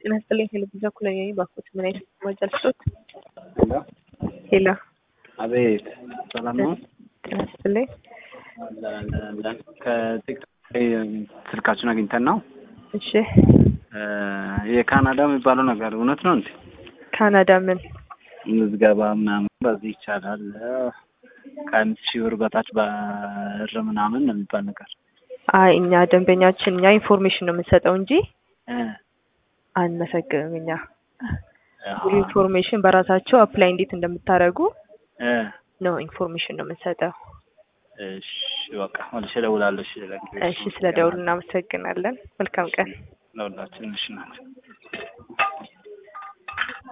ጤና ይስጥልኝ ቴሌቪዥን እኩል ነኝ ባኮት ምን አይነት መረጃ ልስጦት? ሄሎ ሄሎ አቤት፣ ሰላም ነው? ጤና ይስጥልኝ ከቲክቶክ ላይ ስልካችሁን አግኝተን ነው። እሺ የካናዳ የሚባለው ነገር እውነት ነው እንዴ? ካናዳ ምን ምዝገባ ምናምን በዚህ ይቻላል ከአንድ ሺህ ብር በታች በር ምናምን ነው የሚባል ነገር አይ እኛ ደንበኛችን እኛ ኢንፎርሜሽን ነው የምንሰጠው እንጂ እ አንመሰግንም እኛ አሃ፣ ሙሉ ኢንፎርሜሽን በራሳቸው አፕላይ እንዴት እንደምታደርጉ እ ነው ኢንፎርሜሽን ነው የምንሰጠው። እሺ በቃ መልሼ እደውላለሁ። እሺ ለጊዜው እሺ ስለ ደውሉ እናመሰግናለን። መልካም ቀን። ለሁላችን እሺ ናቸው።